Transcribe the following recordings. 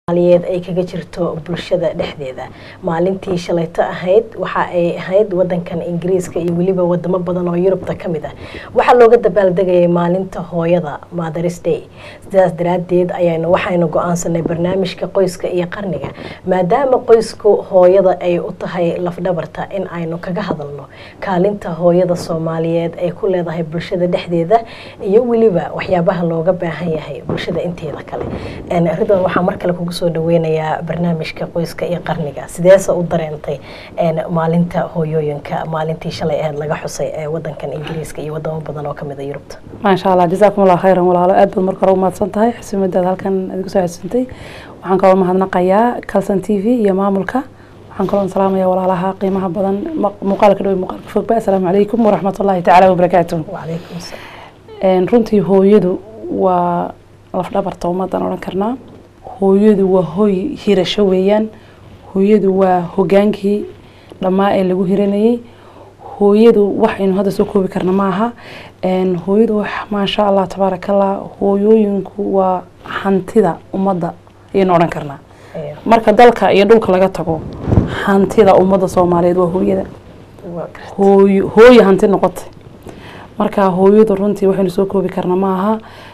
soomaaliyeed ay kaga jirto bulshada dhexdeeda maalintii shalayto ahayd waxa ay ahayd wadankan ingiriiska iyo weliba wadamo badan oo yurubta ka mid ah waxaa looga dabaaldegayay maalinta hooyada mothers day sidaas daraadeed ayaynu waxaynu go-aansanay barnaamijka qoyska iyo qarniga maadaama qoysku hooyada ay u tahay lafdhabarta in aynu kaga hadalno kaalinta hooyada soomaaliyeed ay ku leedahay bulshada dhexdeeda iyo weliba waxyaabaha looga baahan yahay bulshada inteeda kale ridwan waxaa mar kale kugu soo dhaweynayaa barnaamijka qoyska iyo qarniga sideese u dareentay maalinta hooyooyinka maalintii shalay aheyd laga xusay ee wadankan ingiriiska iyo wadamo badan oo kamid a yurubta maasha allah jazaakum allah khayran walaalo aad baad marka hore umahadsan tahay xusuumadaad halkan adigu soo xasuuntay waxaan kaloo mahadnaqayaa calson t v iyo maamulka waxaan kaloo salaamaya walaalaha qiimaha badan muuqaalka dhow muuqaalka fogba assalaamu calaykum waraxmat ullahi tacaala wabarakaatu wacalaykum salaam runtii hooyadu waa lafdhabarta ummadan odhan karnaa hooyadu waa hooy hirasho weeyaan hooyadu waa hogaankii dhammaa ee lagu hiranayay hooyadu waxaynu hadda soo koobi karna maaha hooyadu maasha allah tabaarakallah hooyooyinku waa hantida ummadda ayaynu odhan karnaa marka dalka iyo dhulka laga tago hantida ummadda soomaaliyeed waa hooyada hooy hooye hanti noqotay marka hooyadu runtii waxaynu soo koobi karna maaha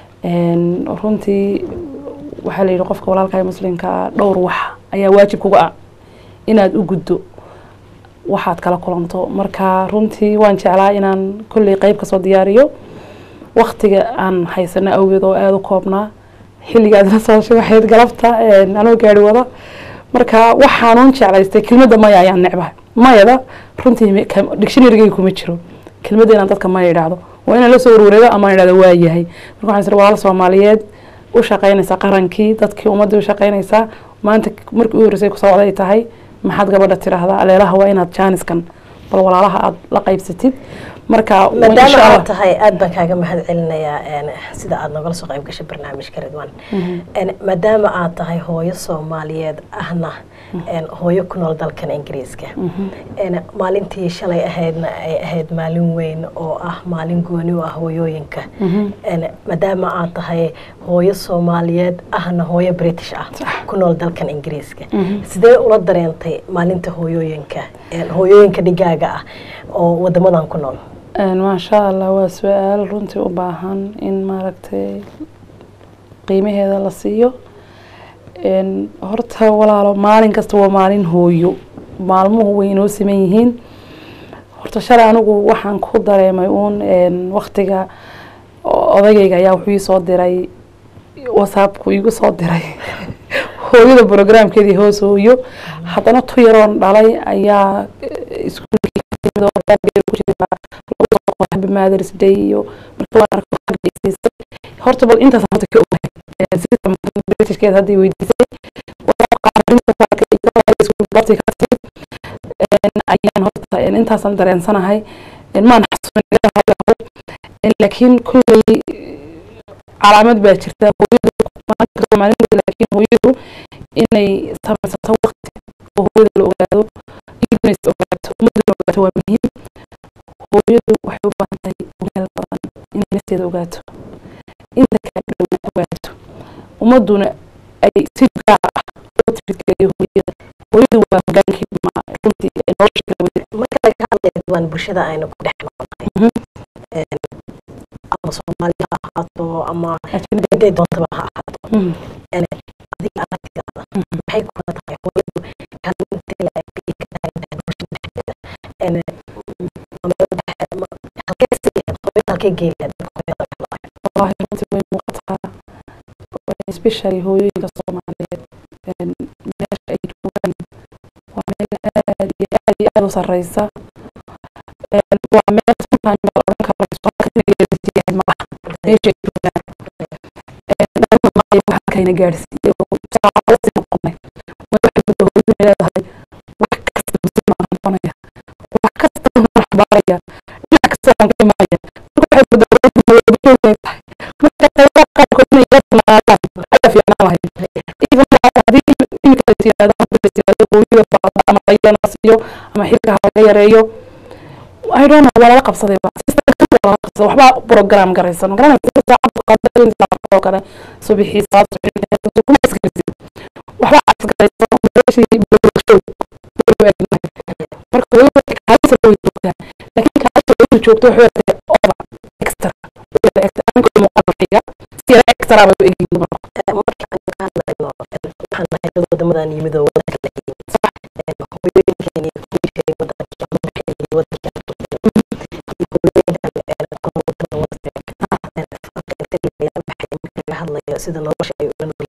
runtii waxaa la yidhi qofka walaalka muslimka dhowr wax ayaa waajib kuga ah inaad u guddo waxaad kala kulanto marka runtii waan jeclaa inaan kolley qeyb kasoo diyaariyo waktiga aan haysano awgeed oo aada u koobnaa xilligaad la soo waxayd galabta anoo gaari wada marka waxaanuun jeclaystay kelmadda maya ayaan necbahay mayada runtii dictionarygeyga kuma jiro kelmadda inaan dadka maya idhaahdo waa inaan la soo warwareego ama idhahdo waa yahay marka waxaan sir walaal soomaaliyeed u shaqaynaysaa qarankii dadkii ummaddii u shaqaynaysaa maanta markii u horreysay ku socday tahay maxaad gabadha tiraahdaa aleelaha waa inaad jaaniskan bal walaalaha aada la qaybsatid marka maadaama aad tahay aada baan kaaga mahad celinayaa sida aada nogala soo qayb gashay barnaamijka ridwan maadaama aad tahay hooyo soomaaliyeed ahna hooyo ku nool dalkan ingiriiska maalintii shalay ahaydna ay ahayd maalin weyn oo ah maalin gooni u ah hooyooyinka maadaama aad tahay hooyo soomaaliyeed ahna hooyo british ah ku nool dalkan ingiriiska sidee ula dareentay maalinta hooyooyinka hooyooyinka dhigaaga ah oo wadamadan ku nool maasha allah waa su-aal runtii u baahan in maaragtay qiimaheeda la siiyo horta walaalo maalin kasta waa maalin hooyo maalmuhu way inoo siman yihiin horta shalay anigu waxaan ku dareemay uun waktiga odagayga ayaa wuxuu ii soo diray whatsappku igu soo diray hooyada brograamkeedii hoos hooyo haddana tu yaroon dhalay ayaa iskuulkii mothers day iyo horta bal intaas horta ka ogahay system britishkeed hadday weydiisay ayaan horta intaasaan dareensanahay maan xasuusin laakiin kulley calaamad baa jirta hooyadu laakiin hooyadu inay samaysato waqti oo hooyada la ogaado ignays ogaato ummaduna ogaato waa muhiim hooyadu waxay u baahan tahay meel badan inay nafteeda ogaato inta kale dhow ogaato ummaduna ay si gaar ah loo tirigeliyo hooyada hooyadu waa hogaankii dhimaa runtii nolosha kala wada marka laga hadlayo waan bulshada aynu ku dhex noolnahay ama soomaaliya ha ahaato ama intay doontaba ha ahaato adiga aragtidaada maxay kula tahay hooyadu kaalintee la ay ka taagan tahay bulshada dhexdeeda halkee geelaad والله runtii way muuqataa especially hooyooyinka soomaaliyeed meesha ay joogaan waa meel aad iyo aad iyo aad u sareysa waa meel sometimes la odhan karo isbitaalka malaha meesha ay joogaan waxakayna gaadhsiiye saacadasi noqonay waxay muddo hooyadu leedahay wax kasta muslim aan noqonaya wax kasta aan waxbaaraya dhinac kasta aan ka imanaya waxay muddo hooyadu tahay ama xilka laga yareeyo I don't know waa lala qabsaday waxba program garaysan garanaysa saacad qadar kale subaxii salaad waxba garayso meeshii bulshow marka hooyo kaalisa way joogtaa laakiin kaalisa hooyadu joogto waxay tahay over extra aniga muuqaalkayga si yara extra bay u egyihiin dumarku marka aan ka hadlayno waxaan nahay dad wadamadan yimid oo wadanka la yimid hooyooyinkeeni kuwii jiray wadanka ama maxay wadanka hadlayo sida nolosha ay ula nool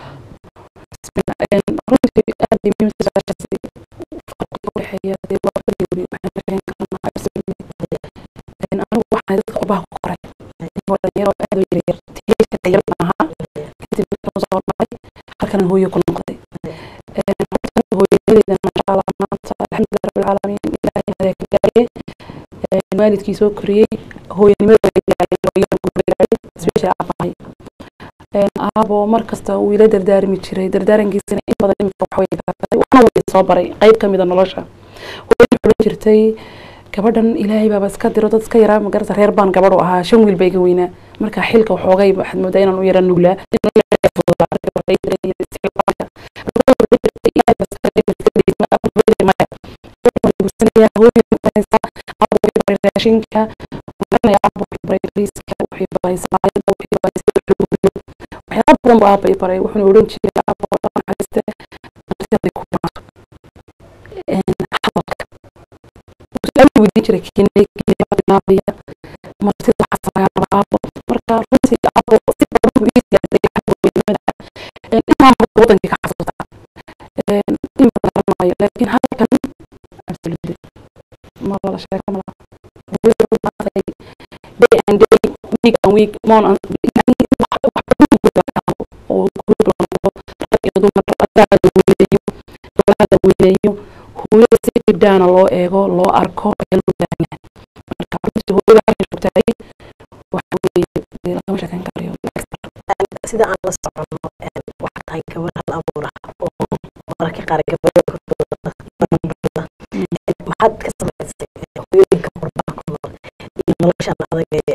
runtii aad bay muhiim u tahay farqiga u dhexeeya dee waa bari weli waxaan ka sheegan karnaa absolutely anigu waxaan dadka qurbaha ku koray anigoo dhalinyaro aad u yaryar tiyeyka yar ahaa kadib markaan soo hormaray halkan hooyo ku noqday hooyadeeda masha allah maanta alxamdulilah rabbil caalamiin ilaahay hadaa ka gaariyey waalidkii soo koriyey hooyanimada way gaareen hooyada gurba gaarey isbeesha aabahay aabo mar kasta wuu ila dardaarmi jiray dardaarankiisana in badan imika wax way gaartay waxna way soo baray qayb ka mid a nolosha hooyada xulan jirtay gabadhan ilaahay baaba iska diro dad iska yaraa magarata reer baan gabadh u ahaa shan wiil ba iga weynaa marka xilka waxoogay waxaad moodaa inaan u yara nuglaa raashinka waxyaaba badan bu aabay baray wuxuuna odhan jiray aabo naxariiste martiday ku maato hadalka su-aal weydiin jiray kinay kinaabiya martida xasanaaba aabo marka runtii aabo si badan buu ii gaartay xagga weynimada inaan marka wadankii ka xasuusta in badan garanayo laakiin halkan absolutely ma lala sheeko malaha day and day week and week mon and oo group la noqdo rag iyo dumar ragada weyneeyo gabadhada weyneeyo hooyada si dhibdaana loo eego loo arko ayaa loo baahan yahay marka runtii hooyada halkan joogtaay waxa weeye lagama sheekeyn karayo sida aan la socono waxaa tahay gabar hal abuur ah oo mararka qaar gabadha korkooda maxaad ka samaysay hooyooyinka qurbaha ku nool iyo noloshan adag ee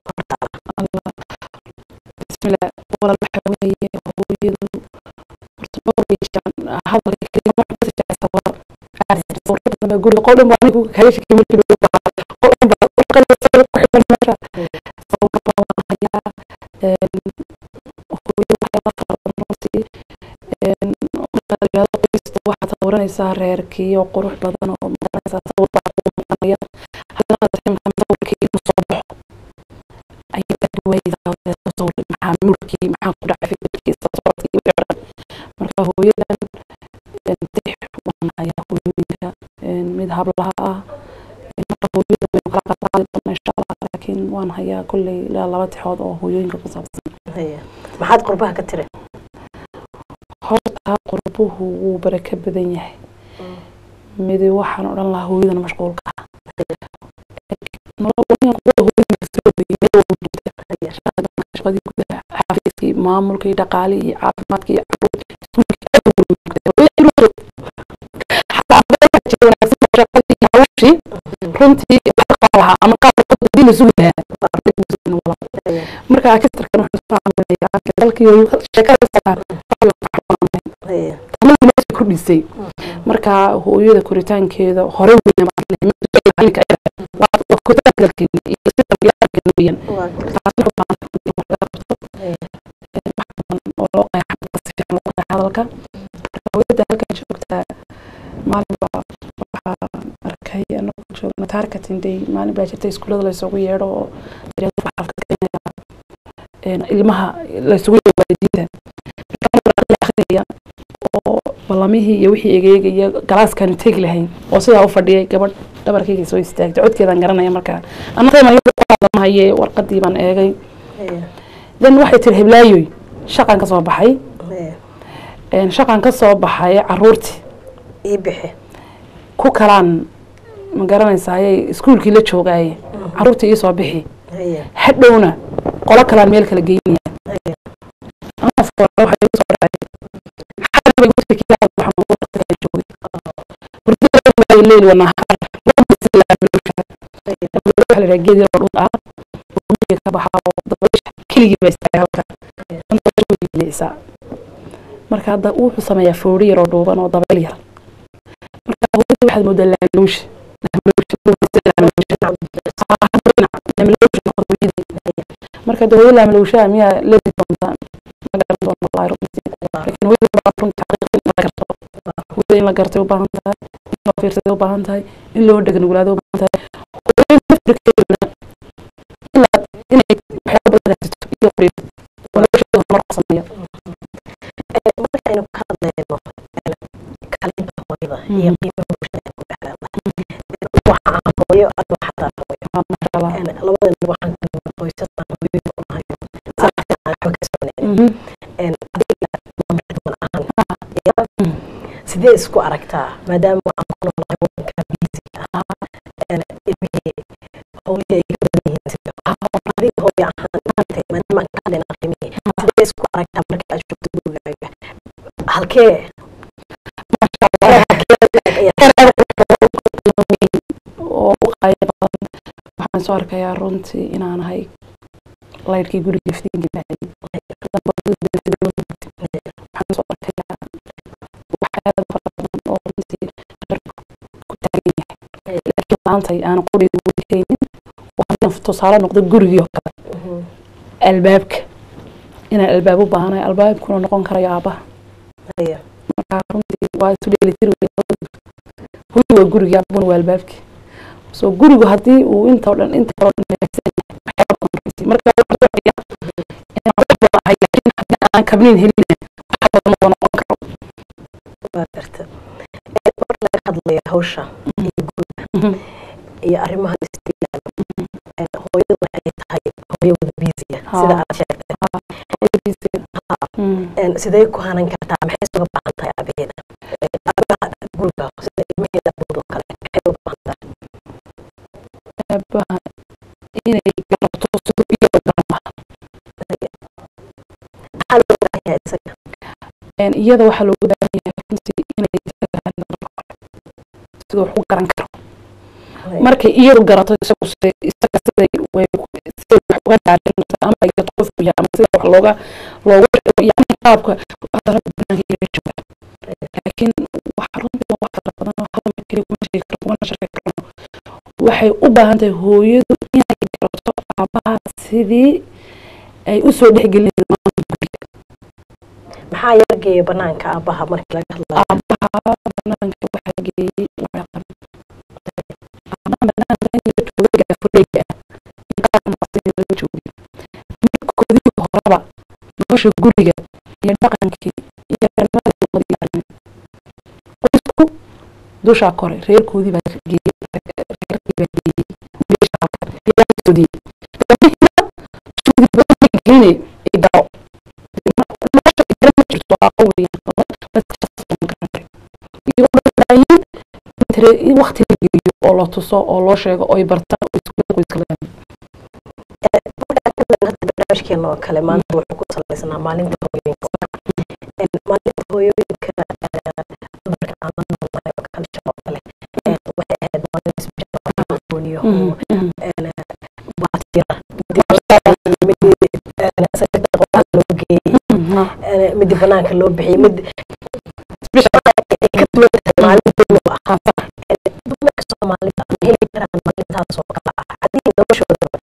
bismillah walal waxa weeye hooyadu horta dhowr way jiraan hadalka keliya wax ka jecesta war warka dambe guriga qol dhan baa anigu kaga shakay markii lagu baa qol dhan baa qol qalin sawir ku xiran meesha sababka baa waan hayaa hooyo waxay la fara runtii marka la yidhahdo qoysta waxaad sawranaysaa reerkii oo qurux badan oo magaranaysaa sawir baa kugu muuqanaya haddana sawirkii inuu soo baxo ayay adwaydaa sawir maxaa mulkii maxaa ku dhacay fikirkiisa socodkii wixii o dhan marka hooyadan dix waan hayaa hooyooyinka mid hablaha ah marka hooyada waynu kala qadaali doona insha allah laakiin waan hayaa kolley ilaa laba tixood oo hooyooyinka ku saabsan maxaad qurbaha ka tiri horta qurbuhu wuu baraka badan yahay midi waxaan odhan lahaa hooyadan mashquulka ah shaqadii gudaha xafiiskii maamulkii dhaqaalihii caafimaadkii runtii lahaa ama qaabkii la sugi lahaa marka akistarkan dalkii sheekada kordhisay marka hooyada koritaankeeda hore hadalka hooyada halkan joogtaa maalin baa waxaa arkay anagu joogna targeting day maalin baa jirta iskuullada laysugu yeedho oo ilmaha laysugu yeedho waalidiinta akhriyaya oo ballamihii iyo wixii egeegaya galaaskan tegi lahayn oo sidaa u fadhiyay gabadh dhabarkayga soo istaagtay codkeedaan garanaya markaa anamahaye warqadii baan eegay then waxay tiri heblaayoy shaqan ka soo baxay shaqan ka soo baxay caruurtii ii bixi ku kalaan ma garanaysaayay iskuulkii la joogaaye caruurtii ii soo bixi hadhowna qolo kalaan meel kala geynaya leyl wanahaar geed yar oo dhul ah ka baxaa oo dabaysha keligii baa istaagay halka leecsaa marka hadda wuxuu sameeyaa foori yar oo dhuuban oo dabeel yar marka hooyada waxaad moodaa laamlowsha marka de hooyo laamlowshaha miyaa leedi doontaa ma garan doona wallahi runtii laakiin hooyada waa runtii xaqiiqin in la garto hooyada in la gartay u baahan tahay in loo fiirsaday u baahan tahay in loo dheganuglaado u baahan tahay hooyada naftirkeeduna ilaa inay waxyaaba badan raadsato iyo fariid oo nolosheeda horumar ku sameeya markaynu ka hadlayno kalinta hooyada iyo qiimaha bulshada ku dhex leedahay waxaa hooyo adoo xataa hooyo maasha allah labadan waxaan kalma qoysasaan hooyada u nahayo saacatan aan waxba ka soconayn adiga maamulka ahaan sidee isku aragtaa maadaama aan ku noolahay wadanka biisiga ah ilmihii hooyada ay ka badan yihiin sida adiga hooyo ahaan maanta maadaama aan ka hadlayna qiimihii sidee isku aragtaa marka aad joogto gurigaaga halkee oo u qaaya badan waxaan soo arkayaa runtii inaan ahay laydhkii guriga iftiinka baxayay waxaan soo arkayaa waxyaaba fara badan oo runtii dharku ku taagan yahay laakiin maantay aan quriga wadikaynin waxaan tusaale noqdo gurigii oo kale albaabka inaan albaab u baahanahay albaabkuna noqon karayo aabaha marka runtii waa isu dheelitir hooyi waa guriga aabuna waa albaabkii so gurigu haddii uu inta oo dhan inta oo dhan hagaagsan yahay waxyaaba badan runtii marka waxaan soo inaan wax badan ahay laakiin haddii aan kabniin helina wax badan oo noqon karo waa garta marka laga hadlayo hawsha iyo guriga iyo arrimaha istiilaalo hooyada waxay tahay hooyo wada biisiya sida aad sheegtay sidee ku hanan kartaa maxay uga baahan tahay aabaheeda aabaha guriga sida ilmaheeda abuud oo kale maxay uga baahan tahay aabaha inay garato siduu iyada garan lahaa maxaa loo baahan yahay isaga iyada waxaa looga baahan yahay runtii inay siduu wax u garan karo markay iyadu garato isagu siday isaga siday way siday wax uga dhaarinta ama iyadu qofku yahay ama sida wax looga loogu yani qaabka hadana banaanka iga jooga laakiin waxa runtii waa wax fara badan oo hal mar keliya kuma sheegi karo kumana sharxi karno waxay u baahan tahay hooyadu inay garato aabaha sidii ay usoo dhexgelin guriga maxaa yargeeya banaanka aabaha marka laga hadlayo aabaha banaanka waxaa geeyey waxay qaban aabaha banaanka in laga joogo gaafureyga ah in qaar maqsin laga joogo midkoodii horeba nolosha guriga iyo dhaqankii iyo ranimada ummadii arrin qoysku dushaa kore reerkoodii baa geeyey reerkii baa geeyey meesha halka ilaa soodiyey gabdhihina suudi badan geynay ay garo nolosha igara ma jirto aqo weeyaan iyagoo in waqti la geliyo oo la tuso oo loo sheego oo ay bartaan oo iskuulada qoyska la barnaamijkeena oo kale maanta wuxuu ku salaysanaa maalinta hooyooyinka maalinta hooyooyinka dumarka aan la noolnahay oo kale shaqo kale waxay ahayd maalin isbitaaliyo baatira loo geeyey midi banaanka loo bixiyey mid maalinteenu ah dumarka soomaalida ma heli karaan maalintaas oo kale ah haddii noloshoodaba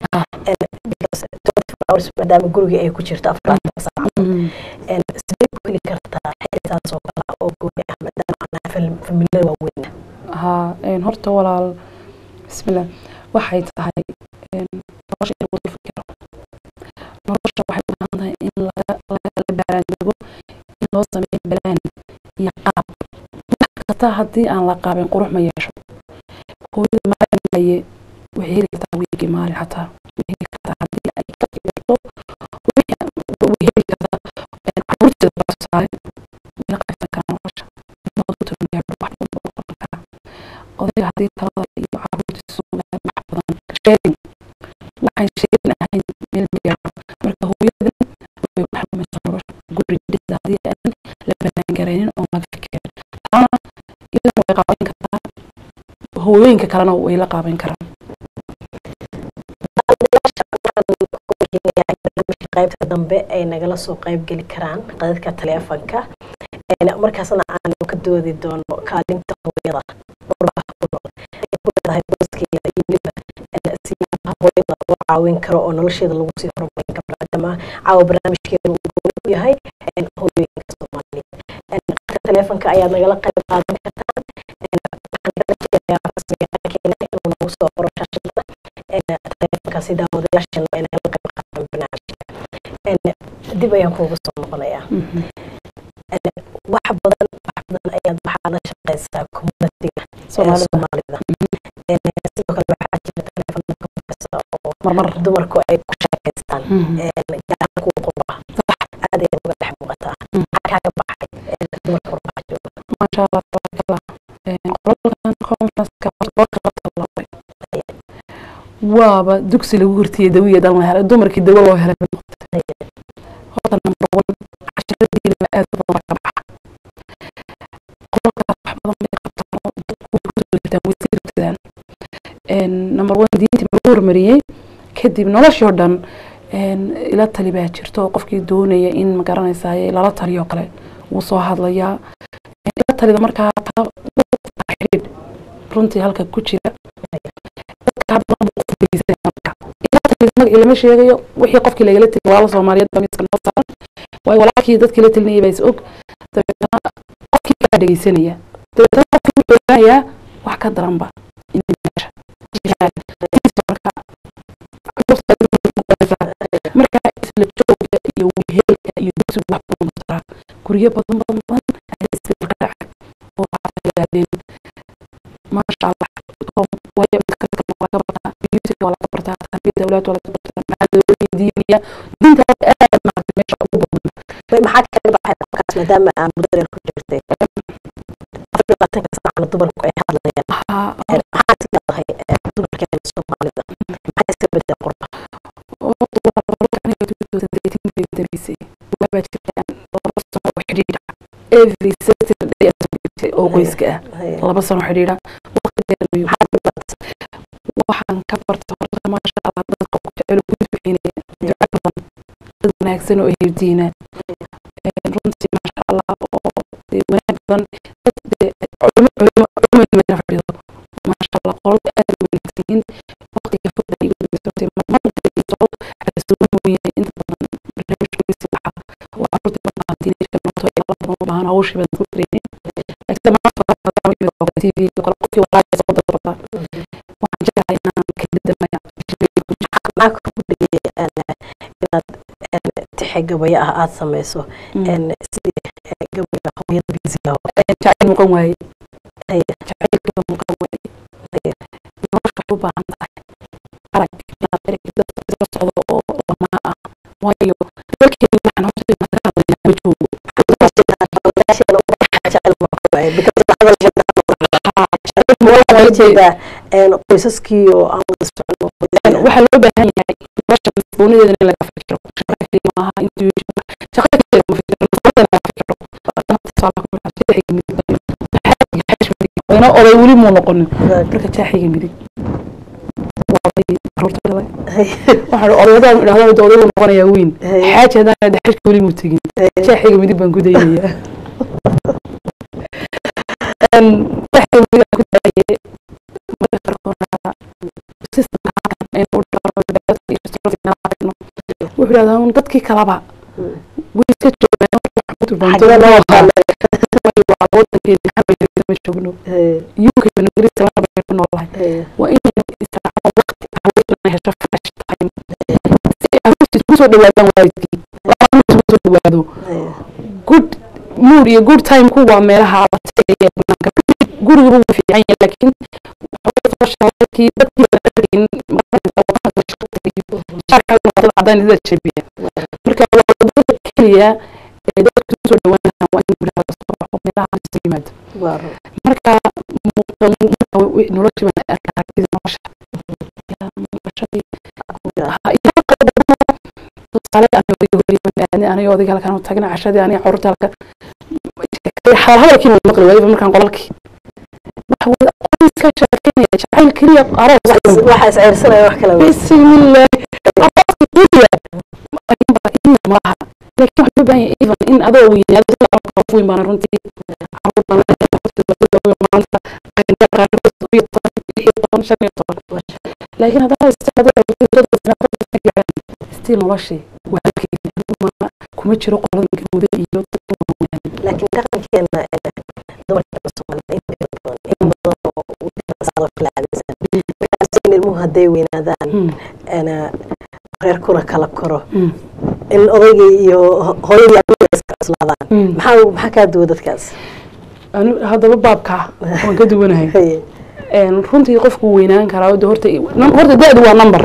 maadaama guriga ay ku jirto afaraatan saacadood sidee ku heli kartaa xilisaas oo kale ah oo gooni ah maadaama aan familada waaweyn haa horta walaal bismillah waxay tahay nolosha in lagu fikiro nolosha waxay u baahan tahay in laga laga baaraandego in loo sameeyo balaan iyo qaab wax kasta haddii aan la qaabin qurux ma yeesho hooyada maalin laye waxay heli kartaa wiigii maalin xataa way heli kartaa haddii ay ka fikirto way heli kartaa caruurteeda baa tusaale wayla qaybsan karaa nolosha ilmahood ku tagan gaadho wax walba u qaban karaa odayga haddii talada iyo caruurtiisa sugaan wax badan sheegin waxaan sheegin ahayn meel ma gaadho marka hooyadan way wax lumaysa nolosha guriga dhisa haddii aan la banaangaraynin oon laga fikirin taana iyadana way qaabayn kartaa hooyooyinka kalena way la qaabayn karaan qaybta dambe ay nagala soo qayb geli karaan qadadka taleefanka markaasna aanu ka doodi doono kaalinta hooyada qurbaha ku nool ay ku leedahay booskeeda iyo weliba siyaabaha hooyada loo caawin karo oo nolosheeda lagu sii horumarin karo maadaama caawa barnaamijkeeda uu gooni u yahay hooyooyinka soomaaliyeed telefonka ayaad nagala qayb qaadan kartaan waxaan kala jeedayaa rasmigaankeena inuu nagu soo qoro shaashada telefonkaasi daawadayaashana ay nagala qayb qaataan barnaamijka dib ayaan kuugu soo noqonayaa wax badan wax badan ayaad waxaa la shaqeysaa communitiga soomaalida sidoo kale waxaa jira telefon kasta oo marmar dumarku ay ku shaqeystaan gaar kuwa qurba aad ay uga dhex muuqataa maxaa kaaga baxay dumarka qurbaha jooga maasha allah tabarakallah qolalkan conferenceka horta labay waaba dugsi lagu hortiyey dawiya dhan la helay dumarkii dawo loo helay horta number one casharadiina aad u badan ka baxa qolalkaas wax badan bay qabtaan oo dadku way kusoo jirtaan way sii rabtadaan number one diintii baa lagu hormariyey kadib noloshii oo dhan ila tali baa jirto oo qofkii doonaya in magaranaysaay lala taliyo kale wuu soo hadlayaa ila talida markaa xidhiidh runtii halka ku jira lama sheegayo wixii qofkii lagala tegi walaala soomaaliyeed baa miiska noo saaran waayo walaalkii dadkii la telinayay baa is og dabeetana qofkii kaa dhegeysanaya dabeetana qofkii wuxuu ogaanayaa wax ka daranba inay meesha jiraan marka isla joogga iyo wehelka iyo dugsigu wax badan taraa guryo badan badan badan ayaa isbedel ka dhacay oo waxaa yidhahdeen maasha allah waayo midka kale waa ka bartaa musica waa laga bartaa tarbiyada awlaad waa laga bartaa macadooyin diiniya diinta aad maaragtay meesha ugu badan maxaa kaga baxay qofkaas maadaama aan muddareer ku jirtay afar sano dumarku ay hadlayaan maxaad leedahay dumarkeena soomaalida maxaa iska bedel qurba every saturday oo qoyska ah laba sano xidhiidha waxaan ka barta horta maasha allah dadka ku jecel ku duceynaya duco badan dad wanaagsan oo eheldiina runtii maasha allah oo wanaag badan culimo culimo culimo meesha fadhido maasha allah qolada aad u wanaagsan yihiin waqtiga fogda igu dhigtay marmarka soo xasuumo mooyaane inta badan barnaamijkiisi waxa waa carruurta badan diinirka noqoto ilaa badan u baahan hawshii badan ku jireen laakiin maanta tv kale qofkii walaaga soo dadbarta waxaan jeclahay inaan kelidamaya maxaa kugu dhigay inaad tixe gabaya ah aada sameyso sidii gabaya hooyada biisiga jacayl muuqan waaye jacaylka muuqan waaye nolosha u baahan tahay arag inaad ereg dadka isla socdo oo lamaa ah waayo dalkeenu waxaan horta ka hadlayaa ma joogo qoysaskii oo aan wada socno waxaa loo baahan yahay nolosha mas'uuliyadeeda in laga fikiro shaqa keli maaha intuu shaqa keli ma fikiro wayna oday weli muu noqonin marka jaaxiga midig waxaan odayadaan idhahdaa odaygu noqonayaa weyn xaaji haddaan daxalka weli muu tegin jaaxiga midig baan ku daynayaa jaaxiga midig baan ku daayay marka qaarkood systemka halkan aynu u dhaqano wuxuu idhahdaa un dadkii kalaba way iska joogaan wadankeena joogno UK ingiriiska laba bay ku noolahay waa inay israacaan waqti caruurtuna hesho fresh time si ay caruurta isku soo dhawaadaan waalidkii laba isku soo dhawaado good mood iyo good time ku waa meelaha la tegaya banaanka gurigaba wuu fiican yahay laakiin socialkii dadkii baan arkayn cadaan ida jebiya marka waa wadada keliya ee dadku soo dhawaanayaan waa in guryaha lasoo baxo meelaha isu yimaado marka noloshii baan arkaa aragtida nolosha tusaale aniga odayga halkan u tagna cashadii aniga carruurta halkan hadalkii baan maqli waayba markaan qolalkii qoyska sheekeynaya jacayl keliya aroos waxa isceyrsanaya wax kale bismillah arooska keliya malaha laakiin waxaa loo baahan yahay even in adoo weynaado sida qof weyn baana runtii caruur baan leeyahay maanta qaarkood iyo toban iyo toban shan iyo toban laakiin haddana still noloshii waa halkeeda kuma jiro qoladan gabowda iyo dadka waaweyn laakiin dhaqankeena dumarka soomaalida inta badan in badan oo saado kala aaminsan markaas in ilmuhu hadday weynaadaan reerkuna kala koro in odaygii iyo hooyadii aduga iska cuslaadaan maxaa maxaa kaa duwa dadkaas haddaba baabka waan ka duwanahay runtii qofku weynaan karaa horta horta da-du waa number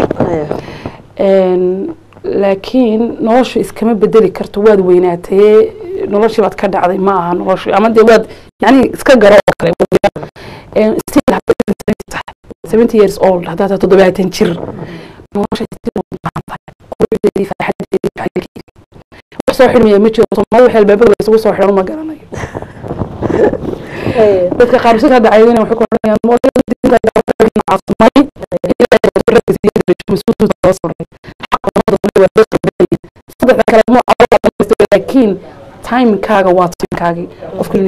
laakiin noloshu iskama bedeli karto waad weynaatee noloshii baad ka dhacday ma aha noloshu ama dee waad yani iska garo oo kale still seventy years old haddaad tahay toddobaatan jir nolosha still waad baahan tahay quruxdeedii farxadeedii jacaylkeedii wax soo xidhmaya ma jiro soomaalida wax albaabada la isugu soo xidhan ma garanayo dadka qaar si hadda caydina waxay ku odhanayaan saddexda kale mu laakiin timekaaga waa timekaagii qofka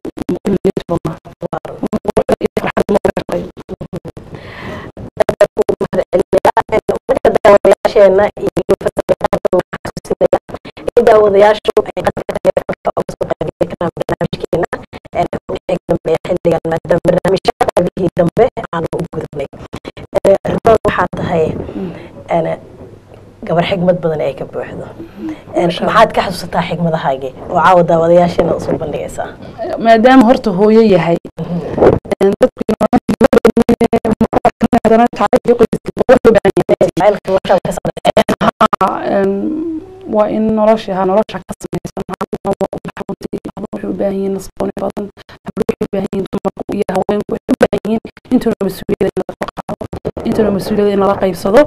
daawadayaashu ay qadka taleefanka uga soo qaybgeli karaan barnaamijkeena wixii dambeeya xilligan maadaama barnaamijka qaybihii dambe aanu u gudubnay ribad waxaa tahay gabar xigmad badan ay ka buuxdo maxaad ka xasuusataa xigmadahaagii oo caawa daawadayaasheena usoo bandhigaysaa maadaama horta hooyo yahay waa in nolosha ha nolosha ka samaysan waxay u baahan yihiin nasbooni badan waxay u baahan yihiin dumarku iyo haweenku waxay u baahan yihiin intuna mas-uuliyada in laga qaado intuna mas-uuliyada in lala qaybsado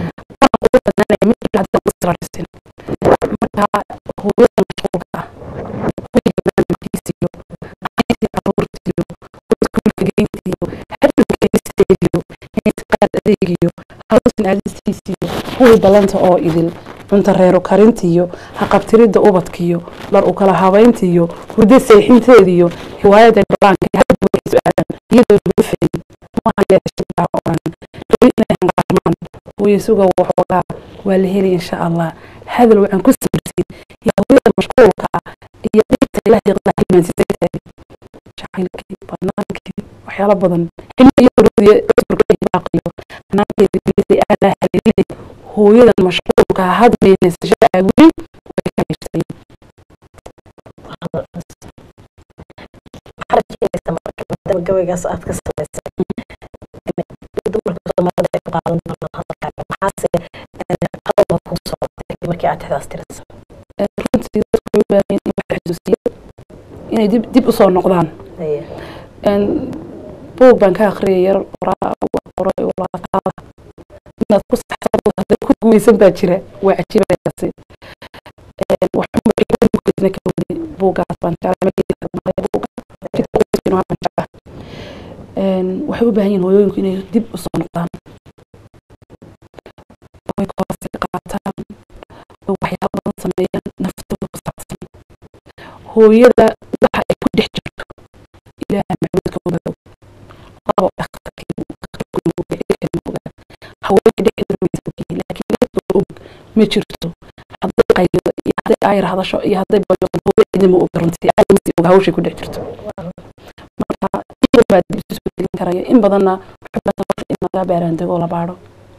marka hooyada mashquulka ah barnaamijkiisiyo caruurtiyo iskuulka geyntiyo xadhowkeisiyo qaad adeegiyo hawsin aadistiisiyo kuwii balanta oo idil cunta reero karintiyo haqabtiridda ubadkiyo dhar u kala habayntiyo hurdo seexinteediyo hiwaayada dhalaanka hadbuuxis-aadan iyadoo lagu fadin mahayeeshaa oran rabi inay hanqaarmaan hooyasuga waxoogaa waa la heli insha allah hadal waxaan ku samirsiin iyo hooyada mashquulka ah iyo dhirta ilaahay qada hilmaansiisaytaadi jacaylkii banaankii waxyaalo badan xilli iyo huradiya cudurka ibaaqiyo hanaankeeda bilisay aalaa haleelide hooyadan mashquulka ah hadmaynasasha aawin way ka heshtay gabaygaas aad ka samaysay dumarka soomaalida ay ku qaadan doonaan hadalkaaga maxaase qalaba ku socotay markii aad tixdaas tirisa runtii dadku way u baahan in wax xasuusiyo inay dib dib usoo noqdaan buug baan ka akhriyay yar qoray walaataada inaad ku saxsan hadda ku guuleysan baa jira waa cajiibayasi waxumaisna ka wadi buugaas baan waxay u baahan yihin hooyooyinku inay dib usoo noqdaan way koorsi qaataan oo waxyaalo badan sameeyaan naftooda ku saabsan hooyada waxa ay ku dhex jirto ilaaha maxmuudka ogaado labo haweenka dhexdeeda way isogyihiin laakiin leftooda og ma jirto hadday qaylido iyo hadday aayar hadasho iyo hadday bayoqan hooyo idima og runtii caalamasi og hawshay ku dhex jirto marka baa dib isu soo gelin karaya in badanna in laga baaraandego oo la baadho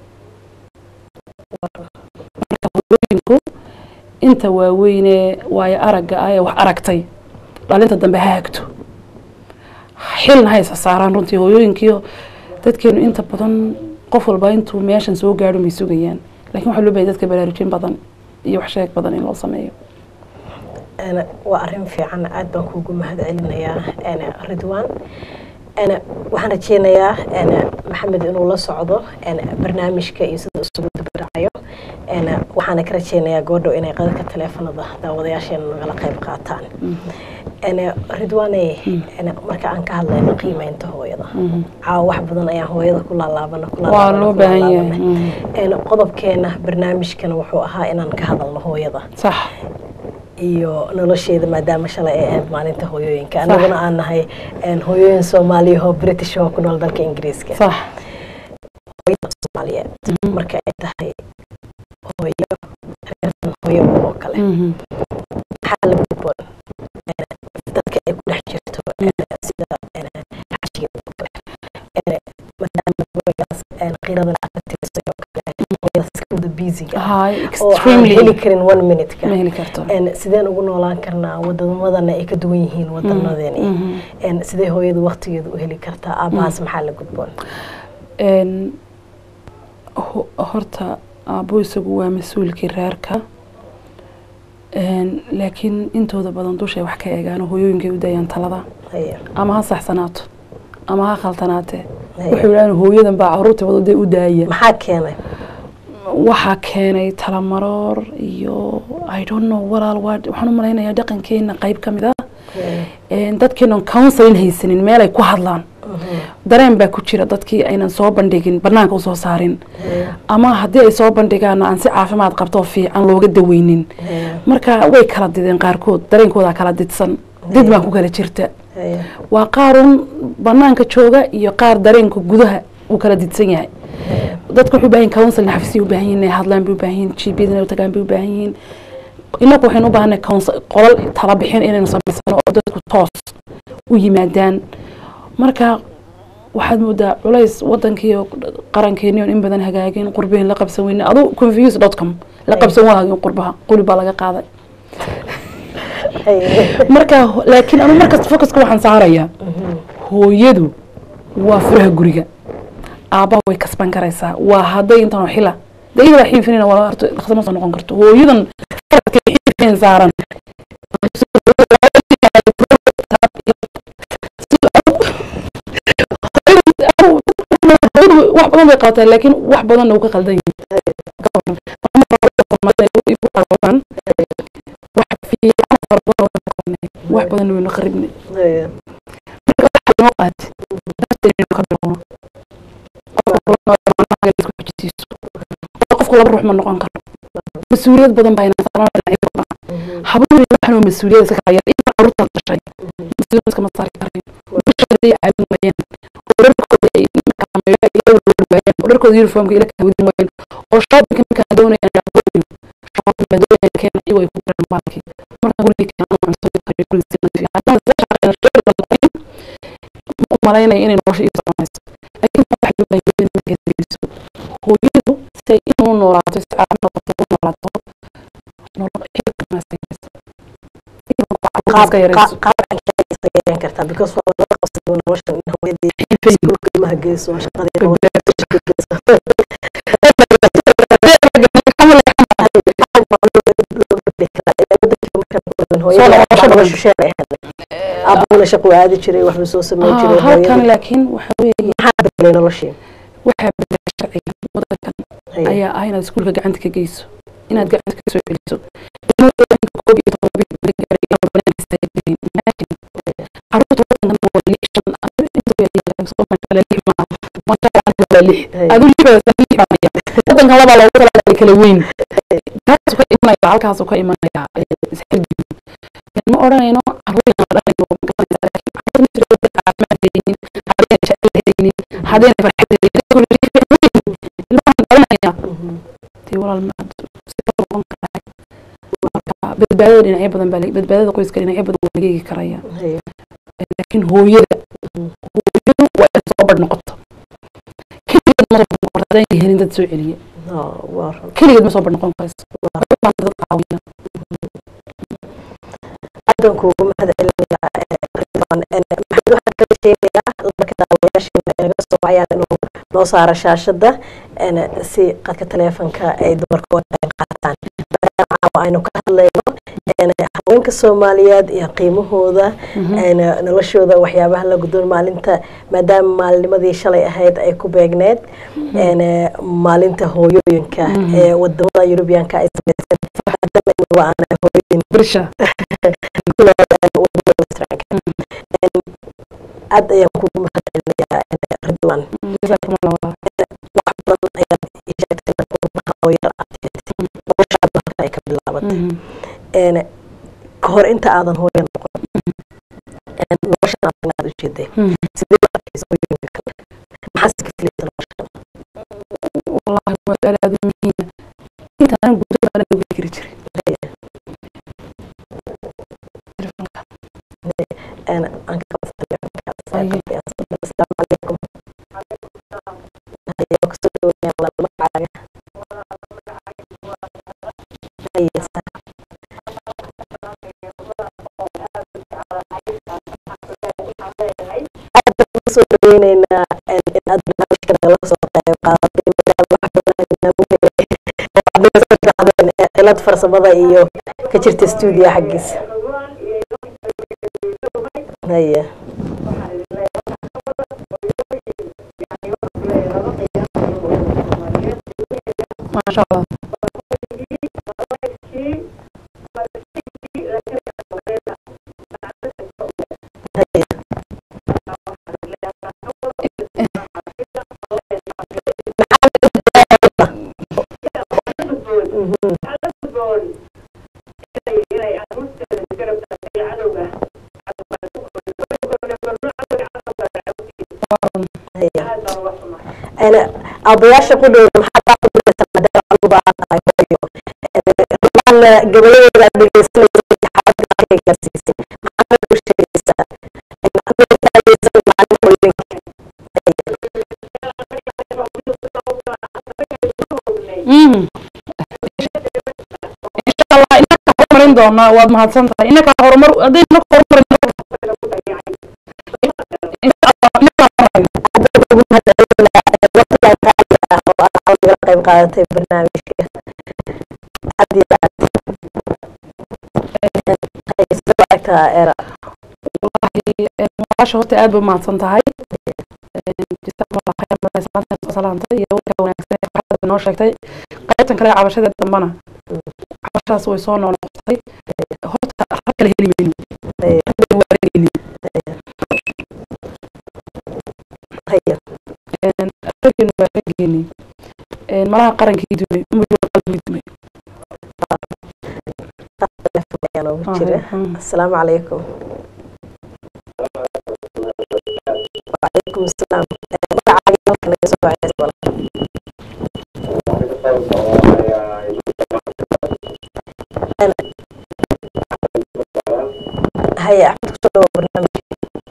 marka hooyooyinku inta waaweyne waayo aragga ah ee wax aragtay dhalinta dambe ha hagto xilna haysa saaraan runtii hooyooyinkiio dadkeenu inta badan qof walba intuu meeshan soo gaadho may sugayaan lakin waxaa loo bahay dadka baraarujin badan iyo wax sheeg badan in loo sameeyo waa arrin fiican aad baan kuugu mahad celinayaa ridwan waxaan rajeynayaa maxamed inuu la socdo barnaamijka iyo sida isugu dabaracayo waxaana ka rajeynayaa goodhow inay qadadka taleefanada daawadayaasheena nagala qayb qaataan ridwane marka aan ka hadlayno qiimeynta hooyada caawa wax badan ayaan hooyada ku laalaabana waa loo baahan yahay qodobkeena barnaamijkana wuxuu ahaa inaan ka hadalno hooyada sax iyo nolosheeda maadaama shalay ay ahayd maalinta hooyooyinka annaguna aan nahay hooyooyin soomaaliya oo british oo ku nool dalka ingiriiska sax hooyada soomaaliyeed marka ay tahay hooyo reerkan hooyo oo kale maxaa la gudboon dadka ay ku dhex jirto sida xajiga oo kale maadaama hooyadaas qiiradan aqatirisay oo kale hooyadaas iska wada busyga Hi, oo aan extremely heli karin one minute-ka ma heli karto En sideen ugu noolaan karnaa wadamadana ay ka duwan yihiin wadanadeeni En sidee hooyadu waqtigeedu u heli kartaa aabahaas maxaa la gudboon Een, ho- horta aabbo isagu waa mas-uulkii reerka Een, laakiin intooda badan dushay wax ka eegaan oo hooyooyinkay u daayaan talada Haya, ama ha saxsanaato ama ha khaltanaatee haya. waxay yidhahdeen hooyadan baa caruurta wadadee u daaya maxaa keenay waxaa keenay talamaroor iyo i don't know walaal waa waxaan u malaynayaa dhaqankeena qayb ka mid ah Een, dadkeenan counseling haysanin meel ay ku hadlaan dareen baa ku jira dadkii aynan soo bandhigin banaanka usoo saarin ama haddii ay soo bandhigaan aan si caafimaad qabto oo fiican looga daweynin marka way kala dideen qaarkood dareenkooda kala didsan did baa ku kala jirta Haya, waa qaarun banaanka jooga iyo qaar dareenka gudaha uu kala didsan yahay dadku waxay u baahan yihin counseling xafisay u baahan yihin inay hadlaan bay u baahan yihin gpd inay u tagaan bay u baahan yihin inagu waxaynu u baahanay counsel- qolal tala bixin inaynu samaysano oo dadku toos u yimaadaan marka waxaad moodaa culays wadankii oo qarankeeni oon in badan hagaagin qurbihii la qabsan weyne adu confuse dot com la qabsan waagin qurbaha quli baa laga qaaday haya. marka laakiin anu markasta focuska waxaan saarayaa hooyadu waa furaha guriga aabbaha way kasban karaysaa waa hadday intan oo xila de iyada waa xiinfinina waa horta dhaqso ma soo noqon karto hooyadan faradka xiinfin saaran wax badan bay qabataa laakiin wax badanna uu ka qaldan yahay wax fiican fara badan oo qabanay wax badanna waynu qaribnay Haya, noo qaati nafteenu ka bilowno qofku laba ruux ma noqon karo mas-uuliyad badan baa inaan saaran dhinacyo badan habluhu waxan waa mas-uuliyad iska kala yar inta carruurta dhashay mas-uuliyad iskama saari karayn bisha hadday caawin waayaan oo dharkooda ay markaa ila wada waayaan oo dharkooda uniformka ila kala wadin waayaan oo shoppingka markaa doonayaan shopping baa doonayaan keena iyagoo ay ku garan baalkii markaa guriga keena aan soo kariyo guriga si nadiif ah haddaan soo shaqeyna shaqada la noqonin ma u malaynaya inay nolosha ii soconayso laakiin waxa loo baahan yahay inay geliso hooyadu si ay inuu noolaato si caafimaad qabto u noolaato nolol xilka maasayaysa qaab iska yarayso qaab iska yareyn kartaa because waa laga qabsaday noloshan in hooyadii iskuulka ilmaha geyso shaqadii aabuna shaqo aadi jiray waxbuu soo sameyn Ah, jiray halkan hooyadii laakiin waxa weeye maxaa bedelay noloshii waxaa bedela sharciga wadankan Haya. ayaa ah inaad iskuulka gacanta ka geyso inaad gacanta ka soo celiso ilmooyinka koob iyo toban bil la gaaray inaan banaanka istaagin imagine caruurta wadankan waa lix shan inta way yaalaan soo markale lix maaha masha Allah waa lix Haya. adu lix baa lix baa ya wadankan laba loogu talagalay kala weyn taas ka imanaya halkaas ka imanaya isxirgin ma oranayno caruurta dhalayno laakiin caruurta naftiga wadda caafimaad leeyihiin haddayna jecel leeyihiin haddayna farxad leeyihiin ilmahan dhalanaya dee walaal ma si kala noqon karaa marka badbaadada dhinacyo badan baa badbaadada qoyska dhinacyo badan waa laga eegi karaya Haya. laakiin hooyada hooyadu waa in soo badh noqoto keligeed ma soo badh noqon haddaan helin dad soo celiya Oh, waa run. keligeed ma soo badh noqon karayso waxay u baahan dad caawiya aadaan kuugu mahad celinayaa ridwan maxamed waxaan kala sheegayaa marka daawayaasheena ay naga soo wacayaan inuu noo saaro shaashada en, si qadka taleefanka ay dumarka uga qayb qaataan maadaama caawa aynu ka hadlayno en, haweenka soomaaliyeed iyo qiimahooda en, noloshooda waxyaabaha la guddoon maalinta maadaama maalinimadii shalay ahayd ay ku beegneed en, maalinta hooyooyinka ee wadamada yurubiyaanka ay sameyseen maadaama inagu aanay hooyooyin birsha aad ayaan kugu mahad celinayaa ridwan jazaakum allah walaal wax badan ayaad ii sheegtay marka qurbaha oo yar aad noloshaada halka ay ka bilaabatay Mhm. een ka hor inta aadan hooyo noqon een, noloshan aad inaad ujeeday Mm. sidee u arkaysa hooyooyinka kale maxaa iska filaysa noloshan wallahi waa su-aal aad u muhiima intaan gudaha ana ogaan kari jiray telefoonka een, aan ka qabsanayo Aye. asalaamu calaykum haye waa kusoo dhaweeyaan walaal magacaaga haye sa aad baan ugu soo dhaweyneynaa een, in aad barnaamijka nagala soo qayb qaadatay maadaama wax badan nagu helay oo aad naga soo raacdeen ee cilad farsamada iyo ka jirta stuudiyo xaggiisa haye maasha allah haye أنا أبياش قدر محطة قدر سمدة عقبة أيوة أنا قبل لا بيجلس لي حاجة كذا كسيسي ما أنا وش كيسا أنا أبي تايز مع المولين Mm. insha allah inaka horumarin doonaa waad mahadsan tahay inaka horumar haddii inaka horumarin insha allah inaka horumarin qayb qaadatay barnaamijka aad iyo aad sida aragtaa era wallahi maasha horta aad bay mahadsan tahay jazakumullah khayr badan salaanta soo salaantay iyo warka wanaagsan ee farxadda noo sheegtay qaybtan kale ee cabashada dambana cabashadaas way soo noqnoqotay horta rag kale heli mayno rag waa ragayni haya raggeenu waa raggeeni malaha qarankii dumay umad waa qalbigii dumay ayaa noogu jira asalaamu calaykum وعليكم السلام magacaaga halka naga soo wacaysa walaal haya axmed kusoo dhawo barnaamij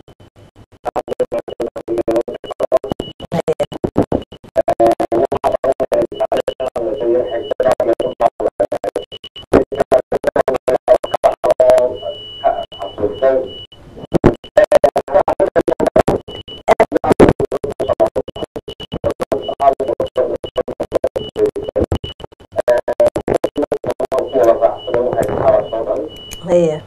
haya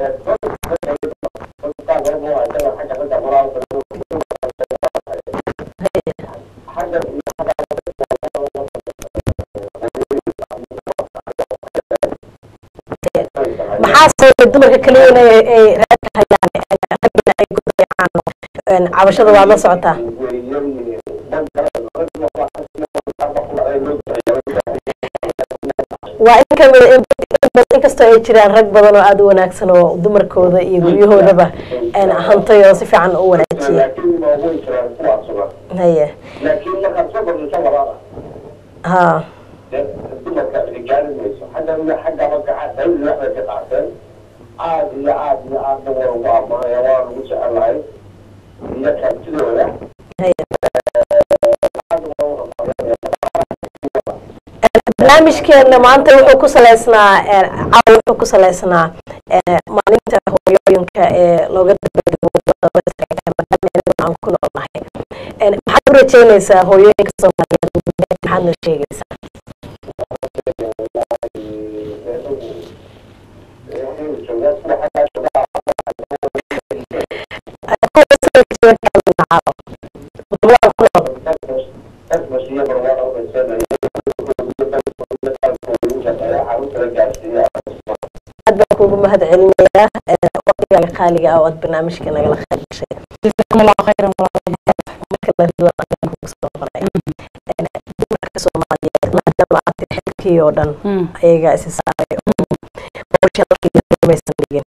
maxaa sababay dumarka kaliya inay ay reerka hayaan raggana ay ku dayacaan cabashada waad la socotaa waa in kamid inkastoo ay jiraan rag badan oo aada u wanaagsan oo dumarkooda iyo guryahoodaba hantay oo si fiican u wanaajiya haya laakiin markaad soo kordhiso labada ha dumarka gaari mayso xagga xagga magaca dawli waxbay ka qaateen aad iyo aad iyo aadna waa ugu ammaanaya waa lagu jecelahay iyo kartidooda haya barnaamijkeena maanta wuxuu ku saleysnaa caawa wuxuu ku saleysnaa maalinta hooyooyinka ee looga dabaaldego aan ku noolnahay maxaad u rajeynaysaa hooyooyinka soomaaliyeed maxaad noo sheegaysaa aad baan kuugu mahad celinayaa waqtigaaga qaaliga ah oo aad barnaamijka nagala qayb gashay jazakumullahu khayran walaal marka la rido ayaan kugu soo qoray dumarka soomaaliyeed maadaama aad tiri xilkii oo dhan ayagaa isi saaray hawsha halkii maysan dhigin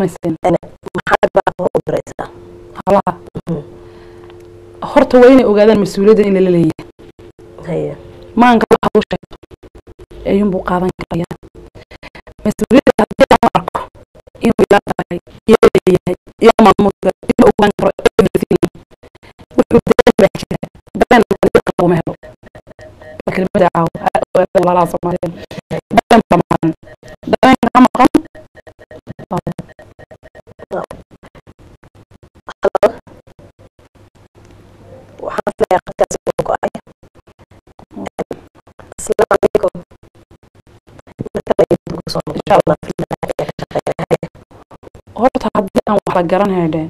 samaysteen maxaa baaqo u diraysaa halaha Mhm. horta waa inay ogaadaan mas-uuliyadda in lala leeyahay haye maanka waxa uu sheegto ayuunbuu qaadan karaya mas-uuliyadda haddii aan arko inuu ila tahay iyo leeyahay iyo maamulka inuu ogaan karo everything wuxuu dareen baa jira dareen laguma helo waa kelimada caawo walaalaha soomaaliyeed dareen baa maqan dareenka ka maqan waxaan filayaa qadkaas uu go-ay asalaamu calaykum markale ayuu ugu soo noqon Insha Allah. doonaa filayaa ka shaqeeya horta haddii aan wax la garan haydheen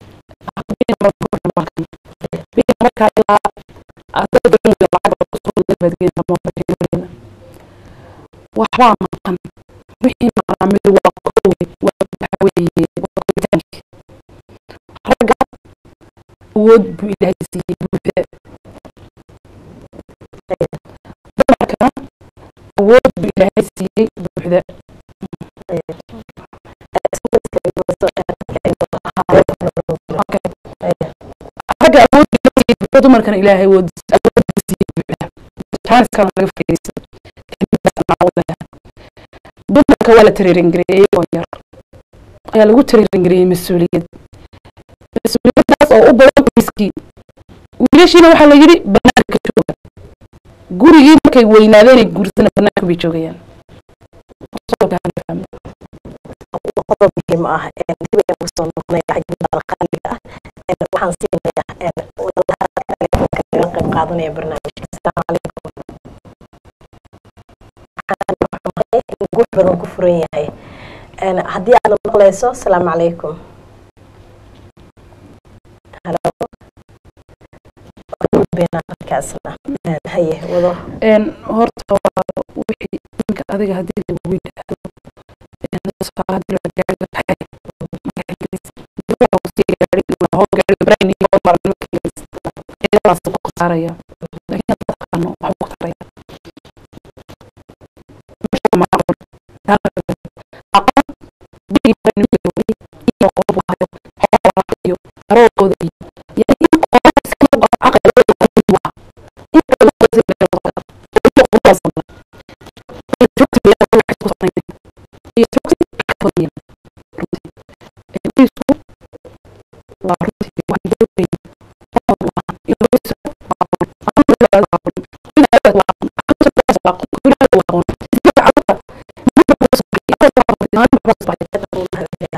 markaa ilaa waxbaa maqan wixii maqnaa mid waa kowe waa waxa weeye waa koritaanki ragga awood buu ilaahay siiyey buuxda dumarkana awood buu ilaahay siiyey buuxda ragga awoodda la siiyey buuxda dumarkana ilaahay awood awoodda siiyey buuxda jaaniskana laga faa'iidaysto dumarka waa la tiriiringareeyey oo yar ayaa lagu tiriiringareeyey mas-uuliyad mas-uuliyaddaas oo u badan qoyskii wiilashiina waxaa la yidhi banaanka jooga gurigii markay weynaadeen ay guursana banaanka bay joogayaan Qodobka hala fahmo. qodob muhiim ah dib ayaan ugu soo noqonaya cajibaal qaaliga ah waxaan siinayaa walaalaha telefoonka kaga qayb qaadanaya barnaamijka asalaamu calaykum waxaan xumahay in guux badan ku furan yahay haddii aad maqlayso asalaamu calaykum halo beenaa qadkaasna haye wado een horta waa wixii ninka adiga haddii lagu yidhaahdo een tusaale haddii la gaariga tahay marka ingiriis dibadda uu sii gaari waa hoo gaariga brain iyo hoo maran marka ingiriis iyadaas ku khasaaraya laakiin hadda taqaano waxbuu ku taraya meesha ma aqoon aqoon bigi barnamijka weli iyo qoob hayo xoolaha iyo aroorkooda iyo yani in qoraal iska lagu caqli loo yaqaan waa in kala loo sii leeyahay iyo quraasna iyo joogta biyaa wax isku sameeyay iyo joogta ka badan runtii ee wiilku waa runtii wax dowlay oo waa in loo soo waa amru la waa in ay waa waa waa in ay waa waa iska caqla muddo ku soo iyo waa waa waa waa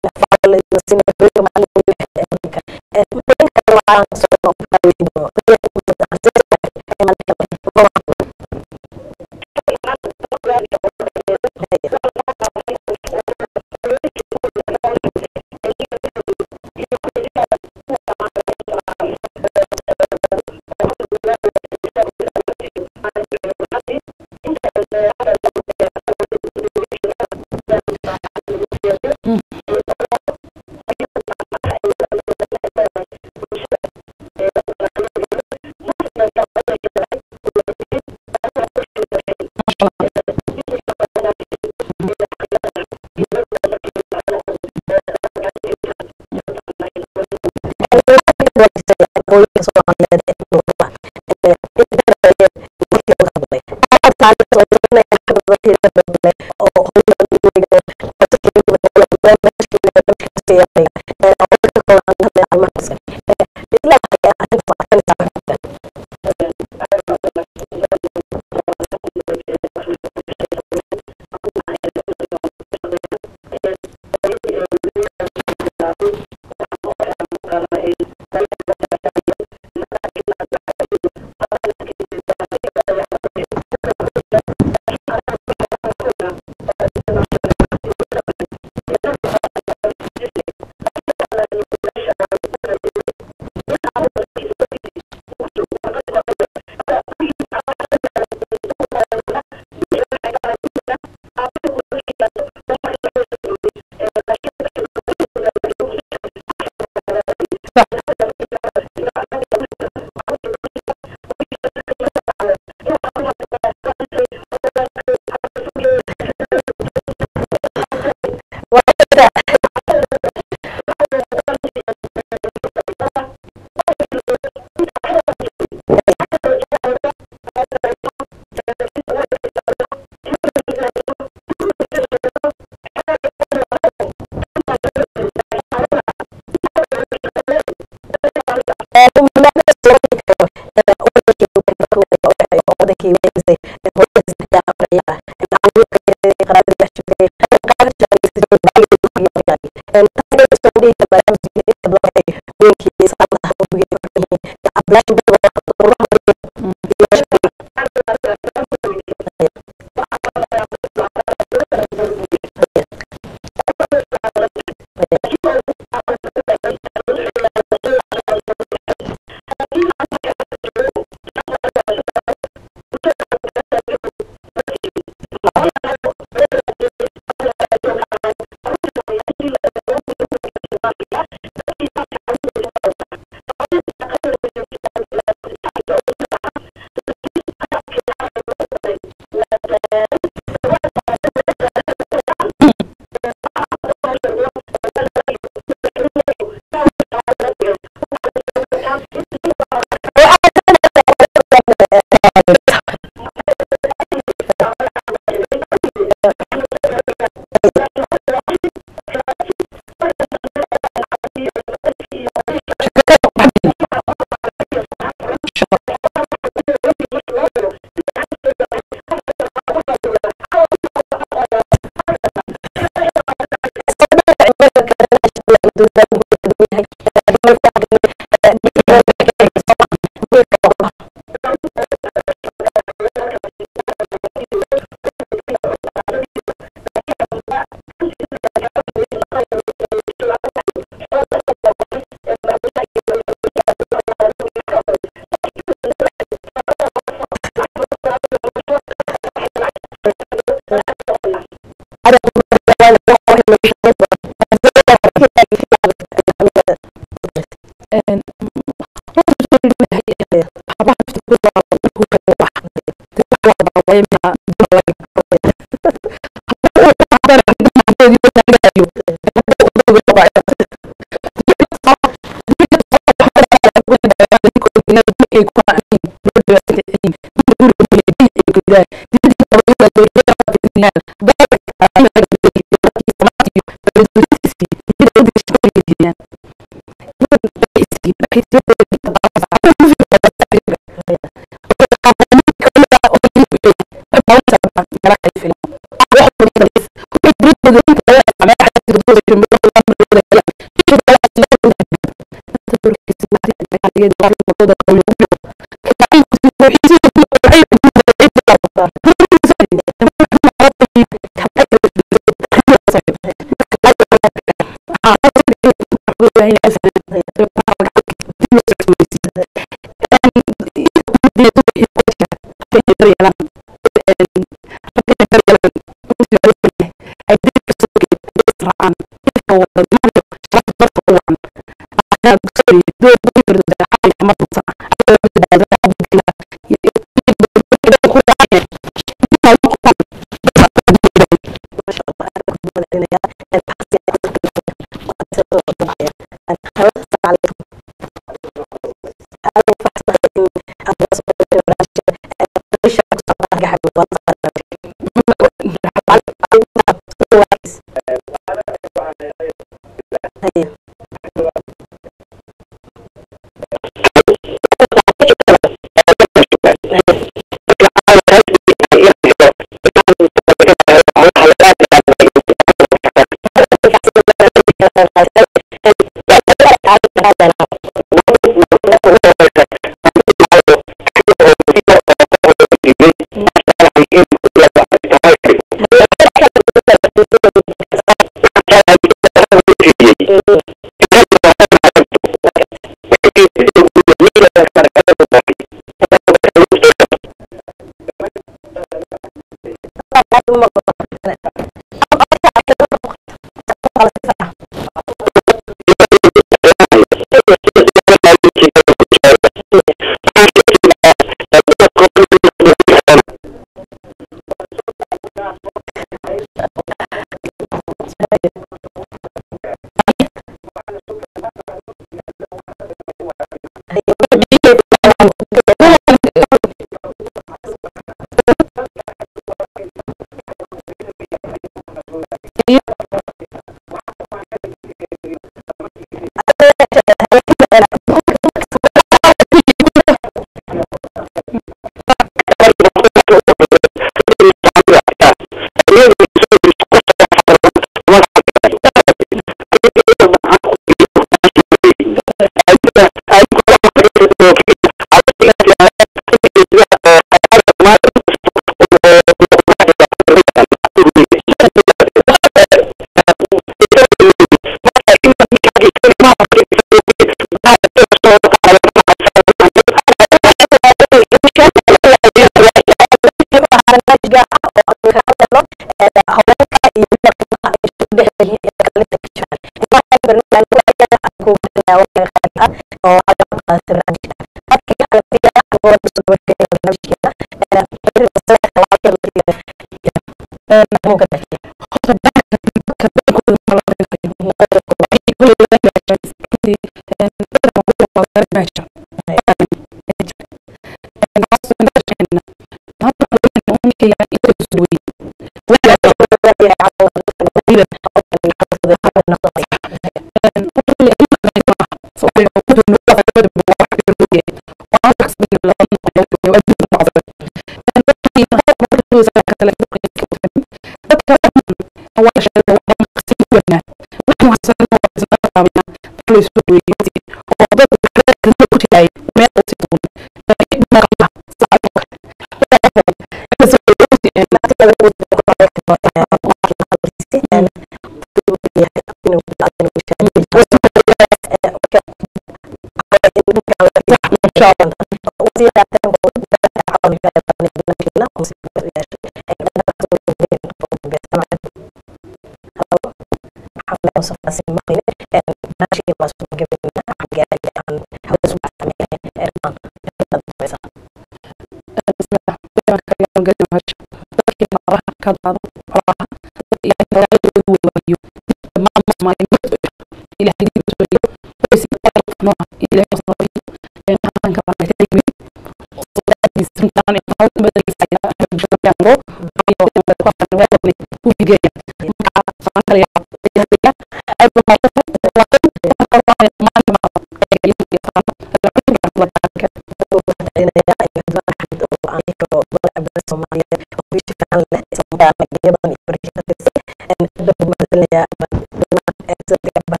Soomaaliya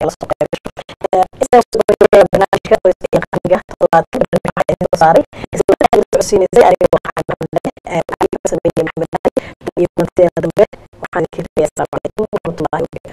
kala soo qaybgasho barnaamijka qoyska iyo qaranka toddobaadka barnaamijka waxaa idin soo saaray isla waxaa la socodsiinaysay aniga waxaan maxamed sameeyey maxamed ali iyo kulanteena dambe waxaan ka tagay asalaamu calaykum waraxmatullaahi wabarakatu